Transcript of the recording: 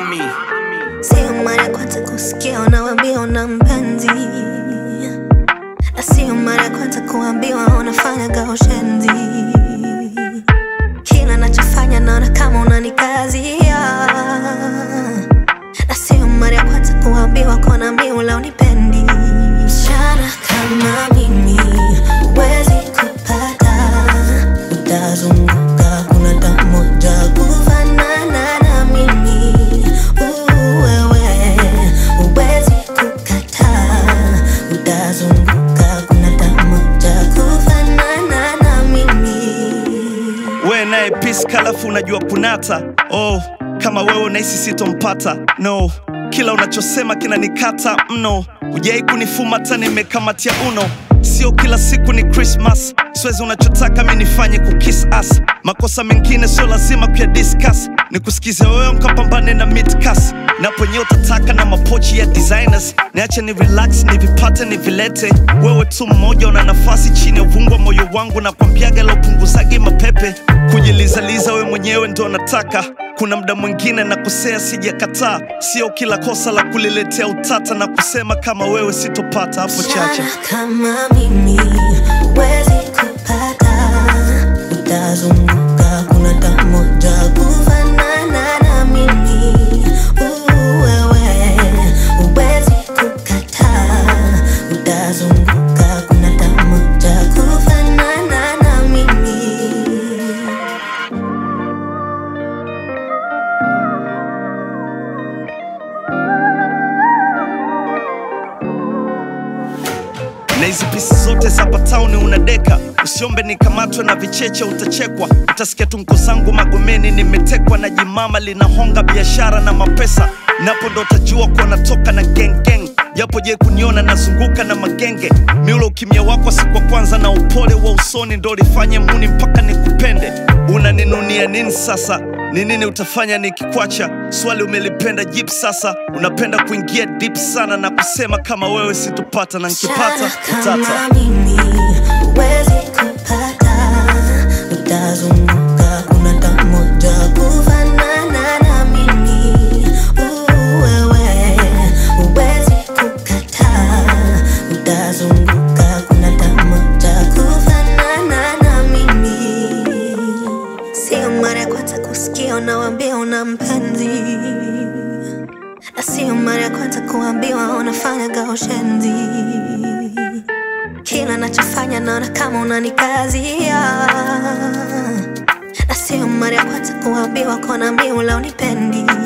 Ami. Sio mara ya kwanza kusikia unawambia una mpenzi, na sio mara ya kwanza kuambiwa unafanya gaushenzi. Kila nachofanya naona kama unanikazia, na sio mara ya kwanza kuambiwa kona miula unipendi. Msichana kama mimi huwezi kupata, utazunguka kuna tamoja kufanana na mimi. Uh, wewe huwezi kukataa, utazunguka kuna tamoja kufanana na mimi. we naye piska alafu unajua kunata oh, kama wewe unahisi sitompata no kila unachosema kinanikata mno ujai kunifumata nimekamatia uno sio kila siku ni krismas siwezi unachotaka mi nifanye kukis as makosa mengine sio lazima kuya discuss ni kusikize wewe mkapambane na midcas naponye utataka na mapochi ya designers niache ni relax nivipate nivilete wewe tu mmoja una nafasi chini ya uvungu wa moyo wangu na kwambiaga laupunguzagi mapepe kujilizaliza we mwenyewe ndo nataka kuna mda mwingine na kusea sijakataa sio kila kosa la kuliletea utata na kusema kama wewe sitopata hapo chache Msichana kama mimi huwezi kupata, utazunguka kuna tamoja kufanana na mimi. Uh, wewe huwezi kukataa, utazunguka kuna tamoja kufanana na mimi. na hizi pisi zote za patauni unadeka usiombe nikamatwe na vicheche utachekwa utasikia tunko zangu magomeni nimetekwa na jimama linahonga biashara na mapesa napo ndo utajua kuwa natoka na gengeng japo je kuniona nazunguka na magenge miulo ukimya wako siku kwanza na upole wa usoni ndo lifanye muni mpaka nikupende unaninunia nini sasa ni nini utafanya nikikwacha swali umelipenda jip sasa unapenda kuingia deep sana na kusema kama wewe sitopata na nkipata Msichana utata kama mimi huwezi kupata, utazunguka kuna tamoja kufanana na mimi. Uh, wewe huwezi kukataa, utazunguka kuna tamoja kufanana na mimi. Sio mara ya kwanza kusikia unawambia una mpenzi, na sio mara ya kwanza kuambiwa unafanya gaushenzi. Kila nachofanya naona kama unanikazia, na sio mara ya kwanza kuambiwa kona miula unipendi.